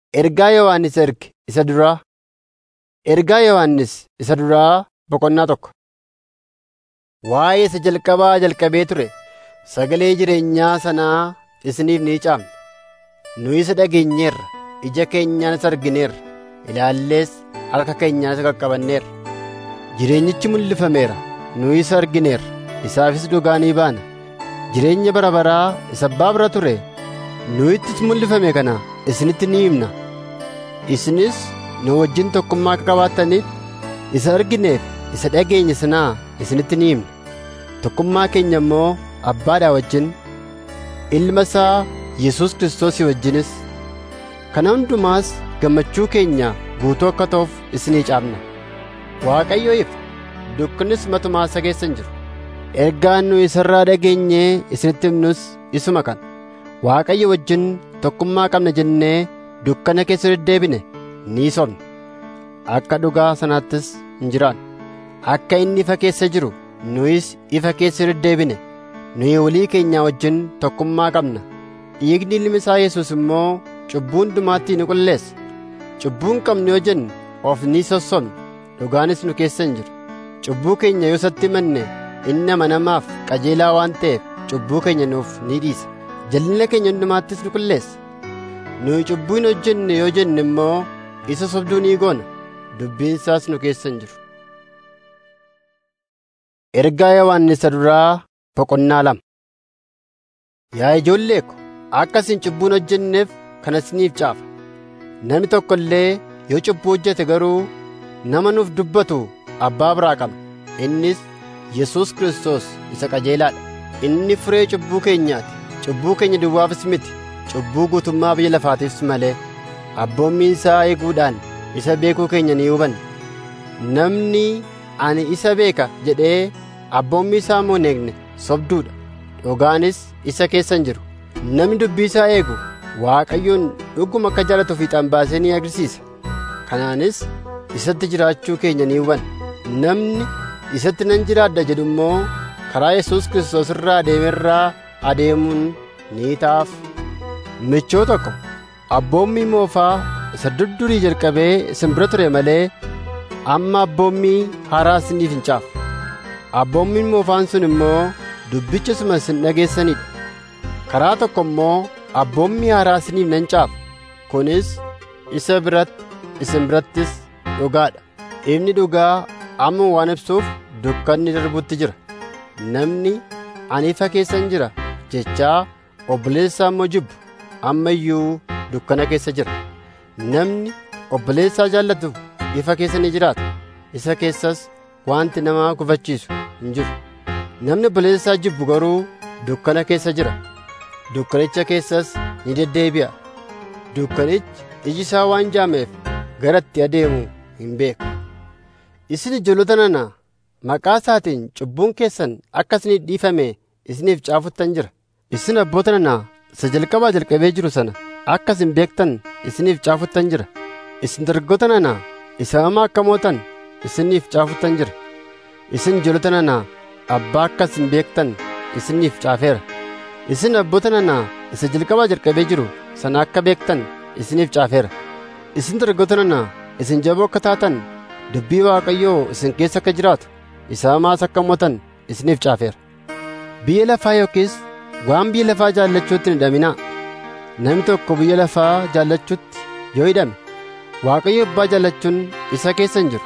Ergaa Yohannis erge isa duraa. Ergaa Yohannis isa duraa boqonnaa tokko. Waa'ee isa jalqabaa jalqabee ture sagalee jireenyaa sanaa isiniif ni caafna. Nu isa dhageenyeerra, ija keenyaan isa argineerra, ilaallees harka keenyaan isa qaqqabanneerra. Jireenyichi mul'ifameera, nu isa argineerra, isaafis dhugaa ni baana. Jireenya bara baraa isa abbaa bira ture, nu ittis mul'ifame kana isinitti ni himna. Isinis nu wajjin tokkummaa akka qabaattaniif isa argineef isa dhageenye sanaa isinitti ni himna. Tokkummaa keenya immoo Abbaadhaa wajjin, Ilma isaa Yesuus Kiristoosii wajjinis. Kana hundumaas gammachuu keenya guutuu akka ta'uuf isinii caafna. Waaqayyo ifa, dukkanis matumaa isa keessa hin jiru. Ergaan nu isarraa dhageenyee isinitti himnus isuma kana. Waaqayyo wajjin tokkummaa qabna jennee dukkana keessa deddeebine ni sobne. Akka dhugaa sanaattis hin jiraanne. Akka inni ifa keessa jiru nuyis ifa keessa deddeebine. Nuyi walii keenya wajjin tokkummaa qabna. Dhiigni ilmi isaa Yesuus immoo cubbuu hundumaatti nu qulleessa. Cubbuu hin qabnu yoo jenne of ni sossobna. Dhugaanis nu keessa hin jiru. Cubbuu keenya yoo isatti himanne inni amanamaaf qajeelaa waan ta'eef cubbuu keenya nuuf ni dhiisa. Jal'ina keenya hundumaattis nu qulleessa. Nuyi cubbuu hin hojjenne yoo jenne immoo isa sobduu ni goona. Dubbiin isaas nu keessa hin jiru. Ergaa Yohaannis duraa boqonnaa lama. Yaa ijoollee ko, akka isin cubbuu hin hojjenneef kana isiniif caafa. Namni tokko illee yoo cubbuu hojjete garuu nama nuuf dubbatu abbaa biraa qaba. Innis Yesuus Kiristoos isa qajeelaadha. Inni furee cubbuu keenyaati. Cubbuu keenya duwwaafis miti. Cubbuu guutummaa biyya lafaatiifis malee. Abboommii isaa eeguudhaan isa beekuu keenya ni hubanna. Namni ani isa beeka jedhee abboommii isaa immoo hin eegne sobduudha. Dhugaanis isa keessa hin jiru. Namni dubbii isaa eegu Waaqayyoon dhuguma akka jaallatu fiixaan baasee ni agarsiisa. Kanaanis isatti jiraachuu keenya ni hubanna. Namni isatti nan jiraadha jedhu immoo karaa Yesuus Kiristoos irraa adeemerraa adeemuun ni ta'aaf. Michoota ko, abboommii moofaa isa durdurii jalqabee isin bira ture malee amma abboommii haaraa isiniif hin caafu. Abboommiin moofaan sun immoo dubbicha suma isin dhageessanidha. Karaa tokko immoo abboommii haaraa isiniif nan caafa. Kunis isa biratti isin birattis dhugaadha. Ifni dhugaa amma waan ibsuuf dukkanni darbutti jira. Namni ani ifa keessan jira jechaa obboleessaa immoo jibbu amma iyyuu dukkana keessa jira. Namni obboleessaa jaallatu ifa keessa ni jiraata. Isa keessas wanti nama gufachiisu hin jiru. Namni obboleessaa jibbu garuu dukkana keessa jira. Dukkanicha keessas ni deddeebi'a. Dukkanichi iji isaa waan jaameef gara itti adeemu hin beeku. Isin ijoollota nana maqaa isaatiin cubbuun keessan akka isiniif dhiifame isiniif caafuttan jira. Isin abboota nana isa jalqabaa jalqabee jiru sana akka isin beektan isiniif caafuttan jira. Isin dargaggoota nana isa hamaa akka mootan isiniif caafuttan jira. Isin ijoollota nana abbaa akka isin beektan isiniif caafeera. Isin abboota nana isa jalqabaa jalqabee jiru sana akka beektan isiniif caafeera. Isin dargaggoota nana isin jaboo akka taatan dubbii Waaqayyoo isin keessa akka jiraatu isa hamaas akka mootan isiniif caafeera. Biyya lafaa yookiis waan biyya lafaa jaallachuutti hin hidhaminaa. Namni tokko biyya lafaa jaallachuutti yoo hidhame Waaqayyo abbaa jaallachuun isa keessa hin jiru.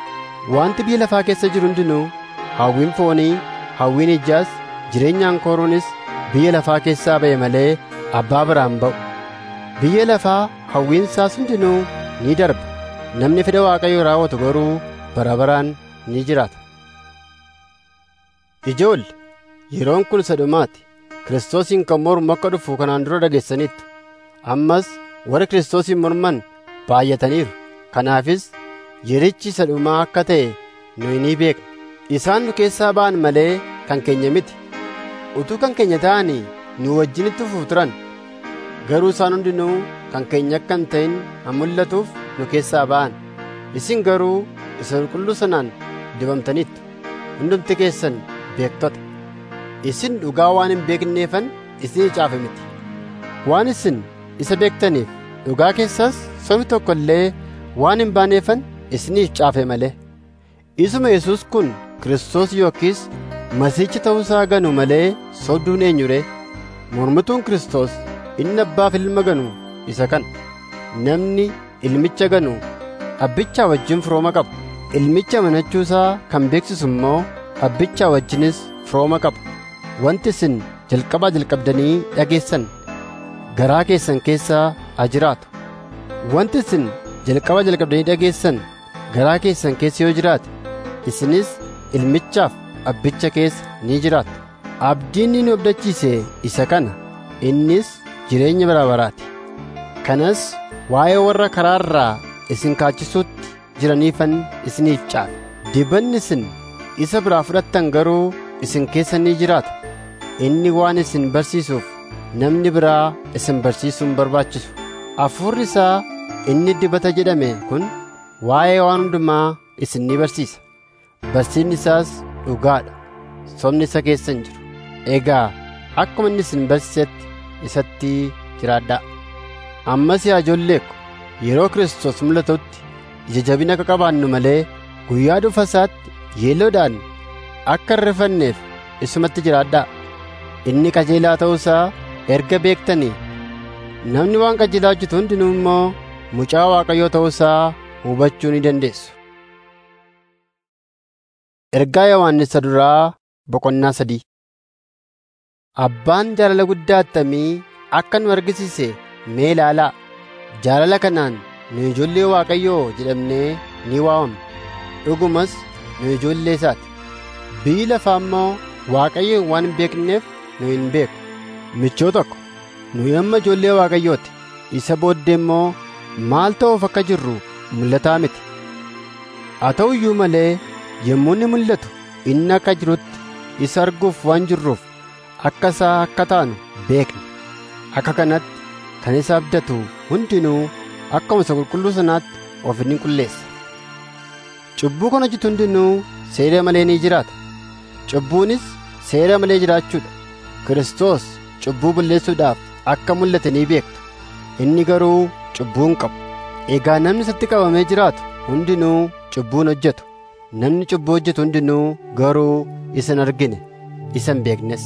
Wanti biyya lafaa keessa jiru hundinuu hawwiin foonii, hawwiin ijaas, jireenyaan kooruunis biyya lafaa keessaa ba'e malee abbaa biraan ba'u. Biyya lafaa hawwiin isaas hundinuu ni darba. Namni fedha Waaqayyoo raawwatu garuu bara baraan ni jiraata. Ijoolle, yeroon kun isa dhumaati. Kiristoosiin kan mormu akka dhufu kanaan dura dhageessaniittu. Ammas warri Kiristoosiin morman baay'ataniiru. Kanaafis yerichi isa dhumaa akka ta'e nuyi ni beekna. Isaan nu keessaa ba'an malee kan keenya miti. Utuu kan keenya ta'anii nu wajjinitti fufu turan. Garuu isaan hundinuu kan keenya akka hin ta'in han mul'atuuf nu keessaa ba'an. Isin garuu isa qulqulluu sanaan dibamtaniittu. Hundumti keessan beektota. Isin dhugaa waan hin beekneefan isinii caafe miti. Waan isin isa beektaniif dhugaa keessas sobi tokko illee waan hin baaneeffan isiniif caafe malee isuma yesus kun Kiristoos yookiis masiichi ta'uusaa ganu malee sobduun eenyure mormituun Kiristoos inni abbaaf ilma ganu isa kana namni ilmicha ganu abbichaa wajjin firooma qaba ilmicha amanachuusaa kan beeksisu immoo abbichaa wajjinis firooma qaba wanti isin jalqabaa jalqabdanii dhageessan garaa keessan keessaa haa jiraatu wanti isin jalqaba jalqabdanii dhageessan garaa keessan keessa yoo jiraate isinis ilmichaaf abbicha keessa ni jiraattu abdiin inni abdachiise isa kana innis jireenya bara baraati kanas waa'ee warra karaarraa isin kaachisuutti jiraniifan isiniif caafe dibanni isin isa biraa fudhattan garuu isin keessa ni jiraata inni waan isin barsiisuuf namni biraa isin barsiisuun barbaachisu hafuurri isaa inni dibata jedhame kun waa'ee waan hundumaa isin ni barsiisa barsiisni isaas dhugaadha sobni isa keessa hin jiru egaa akkuma inni isin barsiisetti isatti jiraadhaa ammas yaa ijoollee ko yeroo Kiristoos mul'atutti ija jabina akka qabaannu malee guyyaa dhufa isaatti yeelloodhaan akka hin rifanneef isumatti jiraadhaa inni qajeelaa ta'uusaa erga beektanii namni waan qajeelaa hojjetu hundinuu immoo mucaa waaqayyoo ta'uusaa hubachuu ni dandeessu. Ergaa Yohaannisa duraa boqonnaa sadii Abbaan jaalala guddaa attamii akka nu argisiise mee ilaalaa jaalala kanaan nu ijoollee waaqayyoo jedhamnee ni waamamna dhugumas nu ijoollee isaati biyyi lafaa immoo waaqayyo waan hin beekneef nu hin beeku michoo tokko nu amma ijoollee waaqayyooti isa booddee immoo maal ta'uuf akka jirru mul'ataa miti haa ta'u iyyuu malee yommuu inni mul'atu inni akka jirutti isa arguuf waan jirruuf akka isaa akka taanu beekna akka kanatti kan isa abdatu hundinuu akkuma isa qulqulluu sanaatti of ni qulleessa cubbuu kan hojjetu hundinuu seera malee ni jiraata cubbuunis seera malee jiraachuudha Kiristoos cubbuu balleessuudhaaf akka mul'ate ni beektu inni garuu cubbuu hin qabu egaa namni isatti qabamee jiraatu hundinuu cubbuu hin hojjetu namni cubbuu hojjetu hundinuu garuu isa hin argine isa hin beeknes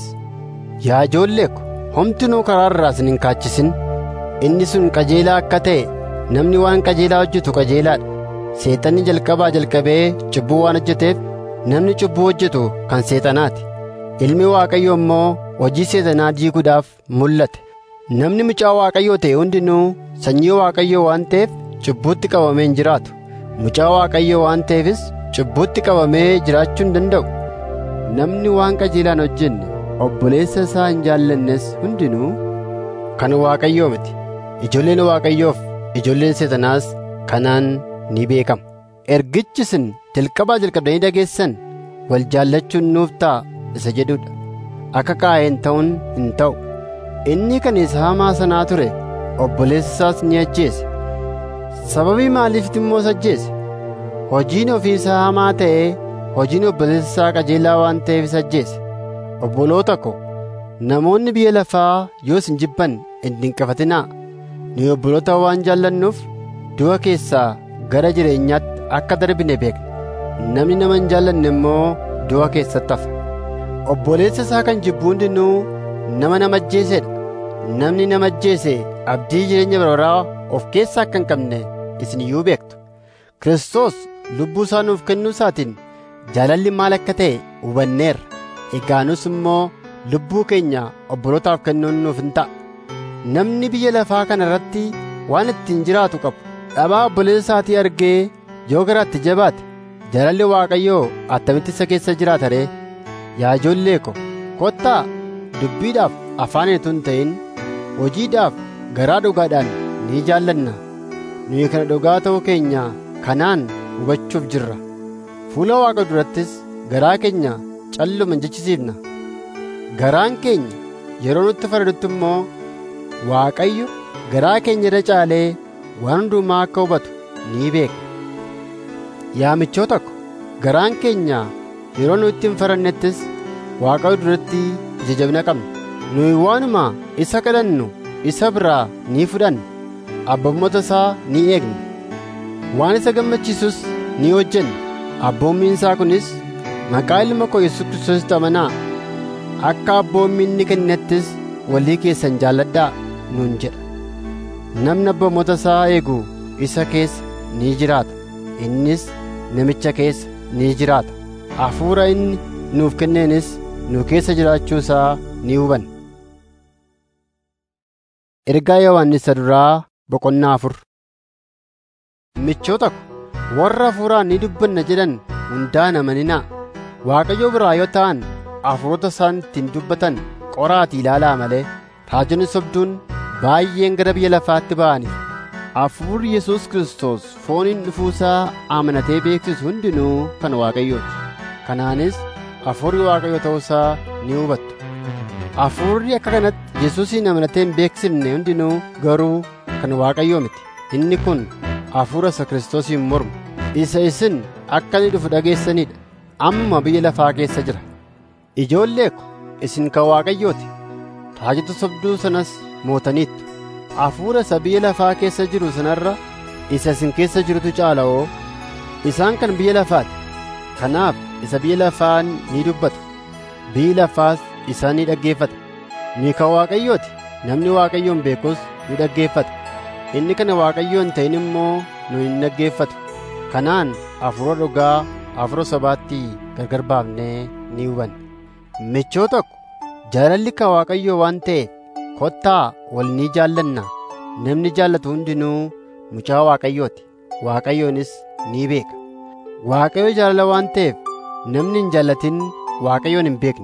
yaa ijoollee ko homtinuu karaa irraa isin hin kaachisin inni sun qajeelaa akka ta'e namni waan qajeelaa hojjetu qajeelaadha seexanni jalqabaa jalqabee cubbuu waan hojjeteef namni cubbuu hojjetu kan seexanaati ilmi waaqayyoo immoo hojii seexanaa diiguudhaaf mul'ate namni mucaa waaqayyoo ta'e hundinuu sanyii waaqayyoo waan ta'eef cubbuutti qabamee hin jiraatu mucaa waaqayyoo waan ta'eefis cubbuutti qabamee jiraachuu hin danda'u namni waan qajeelaan hojjenne obboleessa isaa hin jaallannes hundinuu kan waaqayyoo miti ijoolleen waaqayyoof ijoolleen seexanaas kanaan ni beekamu ergichi isin jalqabaa jalqabdanii dhageessan wal jaallachuun nuuf ta'a isa jedhudha akka qaayeen ta'uun hin ta'u inni kan isa hamaa sanaa ture obboleessa isaas ni ajjeese sababii maaliifti immoo isa ajjeese hojiin ofii isaa hamaa ta'ee hojiin obboleessa isaa qajeelaa waan ta'eef isa ajjeese obboloota ko namoonni biyya lafaa yoo isin jibban hin dinqifatinaa nu obboloota waan jaallannuuf du'a keessaa gara jireenyaatti akka darbine beekna namni nama hin jaallanne immoo du'a keessatti hafa obboleessa isaa kan jibbu hundinuu nama nama ajjeesedha namni nama ajjeese abdii jireenya baraa of keessaa akka hin qabne isin iyyuu beektu Kiristoos lubbuu isaa nuuf kennuu isaatiin jaalalli maal akka ta'e hubanneerra egaa nus immoo lubbuu keenya obbolootaaf kennuun nuuf hin ta'a namni biyya lafaa kana irratti waan ittiin jiraatu qabu dhabaa obboleessa isaatii argee yoo garaatti jabaate jaalalli waaqayyoo attamitti isa keessa jiraata ree yaa ijoollee ko kottaa dubbiidhaaf afaan utuu hin ta'in hojiidhaaf garaa dhugaadhaan ni jaallanna nuyi kana dhugaa ta'uu keenya kanaan hubachuuf jirra fuula waaqa durattis garaa keenya calluma hin jechisiifna garaan keenya yeroo nutti faradutti immoo waaqayyo garaa keenya irra caalee waan hundumaa akka hubatu ni beekna yaa michoota ko garaan keenya yeroo nu itti hin farannettis waaqayyo duratti ija jabina qabna nuyi waanuma isa kadhannu isa biraa ni fudhanna abboommota isaa ni eegna waan isa gammachiisus ni hojjenna abboommiin isaa kunis maqaa ilma koo Yesuus Kiristoositti amanaa akka abboommii inni kennettis walii keessan jaalladhaa nuun jedha namni abboommota isaa eegu isa keessa ni jiraata innis namicha keessa ni jiraata hafuura inni nuuf kenneenis nu keessa jiraachuu isaa ni hubanna ergaa yohannis duraa boqonnaa afur michoota ko warra hafuuraan ni dubbanna jedhan hundaan amaninaa waaqayyo biraa yoo ta'an hafuurota isaan ittiin dubbatan qoraatii ilaalaa malee raajonni sobduun baay'een gara biyya lafaatti ba'aniif hafuurri yesus kiristoos fooniin dhufuusaa amanatee beeksisu hundinuu kan waaqayyooti kanaanis hafuurri waaqayyo ta'uusaa ni hubattu hafuurri akka kanatti yesuusiin amanatee hin beeksifne hundinuu garuu kan waaqayyoo miti inni kun hafuura isa kiristoosiin mormu isa isin akka inni dhufu dhageessanidha amma biyya lafaa keessa jira ijoollee ko isin kan waaqayyooti raajota sobduu sanas mootaniittu hafuura isa biyya lafaa keessa jiru sanarra isa isin keessa jirutu caala'oo isaan kan biyya lafaati kanaaf isa biyya lafaan ni dubbata biyyi lafaas isaan ni dhaggeeffata ni kan waaqayyooti namni waaqayyoon beekus ni dhaggeeffata inni kana waaqayyoo hin ta'in immoo nu hin dhaggeeffatu kanaan hafuura dhugaa hafuura sobaatti gargar baafnee ni hubanna michoota ko jaalalli kan waaqayyoo waan ta'eef kottaa wal ni jaallanna namni jaallatu hundinuu mucaa waaqayyooti waaqayyoonis ni beeka waaqayyo jaalala waan ta'eef namni hin jaallatin waaqayyoon hin beekne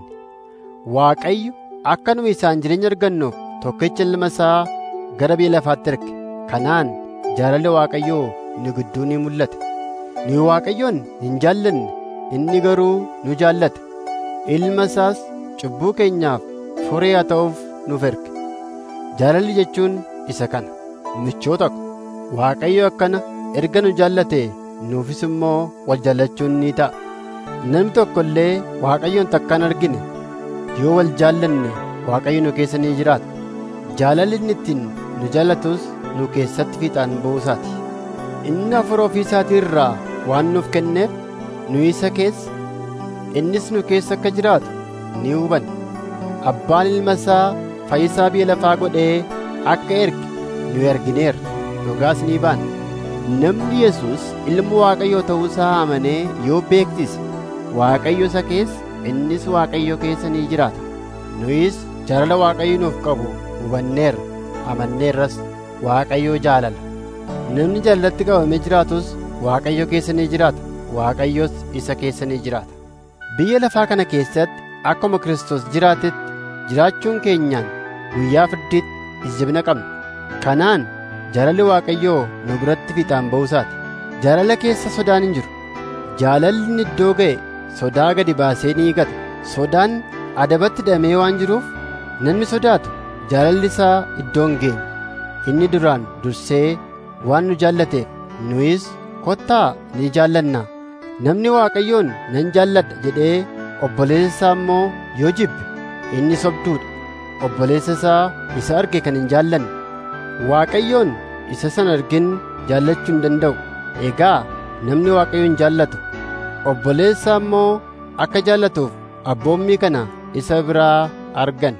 waaqayyo akka nu isaan jireenya argannuuf tokkicha ilma isaa gara biyya lafaatti erge kanaan jaalalli waaqayyoo nu gidduu ni mul'ate nu waaqayyoon hin jaallanne inni garuu nu jaallate ilma isaas cubbuu keenyaaf furee haa ta'uuf nuuf erge jaalalli jechuun isa kana michoota ko waaqayyo akkana erga nu jaallate nuufis immoo wal jaallachuun ni ta'a namni tokko illee waaqayyoon takkaan argine yoo wal jaallanne waaqayyo nu keessa ni jiraata jaalalli inni ittiin nu jaallatus nu keessatti fiixaan buusaati inni hafuura ofii isaatii irraa waan nuuf kenneef nu isa keessa innis nu keessa akka jiraatu ni hubanna abbaan ilma isaa fayyisaa biyya lafaa godhee akka erge nu argineerra dhugaas ni baana namni yesus ilma waaqayyoo ta'uusaa amanee yoo beeksise waaqayyo isa keessa innis waaqayyo keessa ni jiraata nuyis jaalala waaqayyo nuuf qabu hubanneerra amanneerras waaqayyo jaalala namni jaalalatti qabamee jiraatus waaqayyo keessa ni jiraata waaqayyos isa keessa ni jiraata biyya lafaa kana keessatti akkuma Kiristoos jiraatetti jiraachuun keenyaan guyyaa firdiitti ija jabina qabna kanaan jaalalli waaqayyoo nu biratti fiixaan ba'uusaati jaalala keessa sodaan hin jiru jaalalli iddoo ga'e sodaa gadi baasee ni gata sodaan adabatti hidhamee waan jiruuf namni sodaatu jaalalli isaa iddoo hin geenye inni duraan dursee waan nu jaallateef nuyis kottaa ni jaallanna namni waaqayyoon nan jaalladha jedhee obboleessa isaa immoo yoo jibbe inni sobduudha obboleessa isaa isa arge kan hin jaallanne waaqayyoon isa san argin jaallachuu hin danda'u egaa namni waaqayyoon jaallatu obboleessa immoo akka jaallatuuf abboommii kana isa biraa argan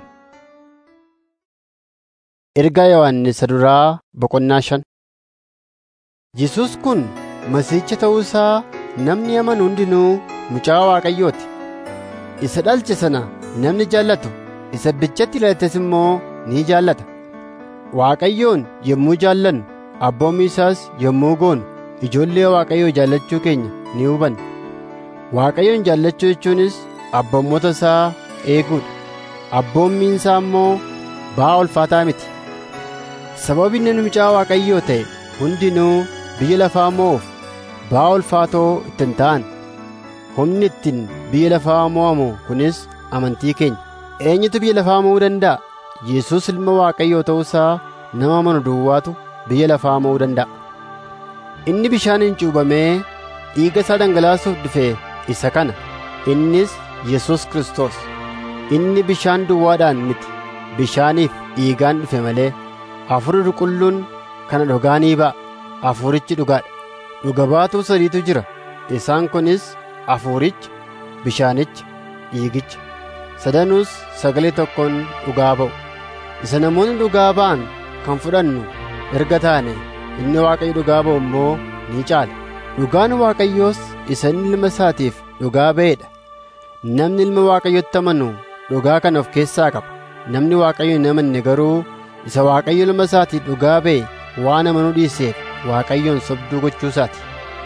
ergaa yohannis duraa boqonnaa shan Yesus kun masiicha ta'uusaa namni amanu hundinuu mucaa waaqayyooti isa dhalche sana namni jaallatu isa bichatti ilaalates immoo ni jaallata waaqayyoon yommuu jaallannu abboommii isaas yommuu goonu ijoollee waaqayyoo jaallachuu keenya ni hubanna waaqayyoon jaallachuu jechuunis abboommota isaa eeguudha abboommiin isaa immoo ba'aa ulfaataa miti sababii namni mucaa waaqayyoo ta'e hundinuu biyya lafaa moo'uuf ba'aa ulfaatoo ittiin ta'an humni ittiin biyya lafaa moo'amu kunis amantii keenya eenyutu biyya lafaa mo'uu danda'a yesus ilma waaqayyoo ta'uusaa nama amanu duwwaatu biyya lafaa mo'uu danda'a inni bishaaniin cuubamee dhiiga isaa dhangalaasuuf dhufe isa kana innis yesus kristos inni bishaan duwwaadhaan miti bishaaniif dhiigaan dhufe malee hafuurri qulqulluun kana dhugaanii ba'a hafuurichi dhugaadha dhuga baatuu sadiitu jira isaan kunis hafuuricha bishaanicha dhiigicha sadanuus sagalee tokkoon dhugaa ba'u isa namoonni dhugaa ba'an kan fudhannu erga taane inni waaqayyo dhugaa ba'u immoo ni caala dhugaan waaqayyoos isa inni ilma isaatiif dhugaa ba'eedha namni ilma waaqayyotti amanu dhugaa kana of keessaa qaba namni waaqayyo hin amanne garuu isa waaqayyo ilma isaatiif dhugaa ba'e waan amanuu dhiiseef waaqayyoon sobduu gochuu isaati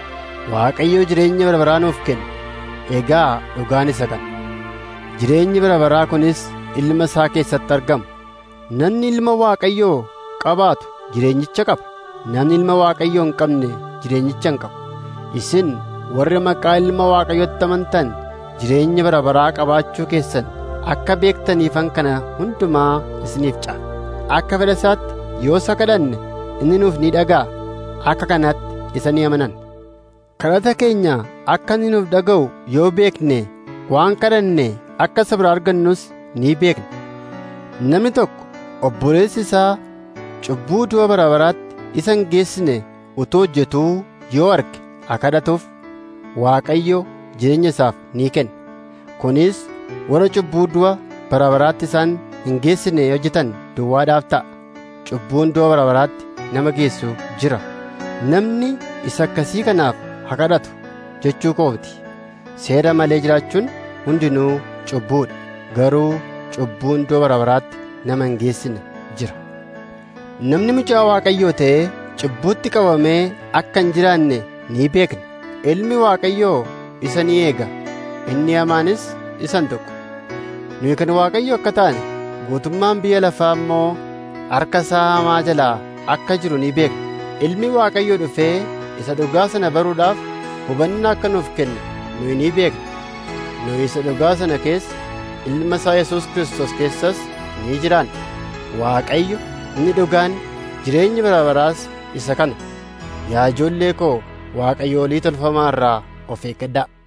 waaqayyo jireenya bara baraa nuuf kenne egaa dhugaan isa kana jireenyi bara baraa kunis ilma isaa keessatti argama namni ilma waaqayyoo qabaatu jireenyicha qaba namni ilma waaqayyoo hin qabne jireenyicha hin qabu isin warri maqaa ilma waaqayyotti amantan jireenya bara baraa qabaachuu keessan akka beektaniifan kana hundumaa isiniif caala akka fedha isaatti yoo isa kadhanne inni nuuf ni dhaga'a akka kanatti isa ni amanan kadhata keenya akka inni nuuf dhaga'u yoo beekne waan kadhanne akka isa bira argannus ni beekna namni tokko obboleessi isaa cubbuu du'a bara baraatti isa hin geessine utuu hojjetuu yoo arge haa kadhatuuf waaqayyo jireenya isaaf ni kenna kunis warra cubbuu du'a bara baraatti isaan hin geessine hojjetan duwwaadhaaf ta'a cubbuun du'a bara baraatti nama geessu jira namni isa akkasii kanaaf haa kadhatu jechuu kooti seera malee jiraachuun hundinuu cubbuudha garuu cubbuun du'a bara baraatti nama hin geessine jira namni mucaa waaqayyoo ta'ee cubbuutti qabamee akka hin jiraanne ni beekna ilmi waaqayyoo isa ni eega inni hamaanis isan tokko nuyi kan waaqayyo akka taane guutummaan biyya lafaa immoo harka isaa hamaa jalaa akka jiru ni beekna ilmi waaqayyo dhufee isa dhugaa sana baruudhaaf hubannaa akka nuuf kenne nuyi ni beekna nuyi isa dhugaa sana keessa ilma isaa yesus kristos keessas ni jiraanna waaqayyo inni dhugaan jireenyi bara baraas isa kana yaa ijoollee koo waaqayyoolii tolfamaa irraa of eeggadhaa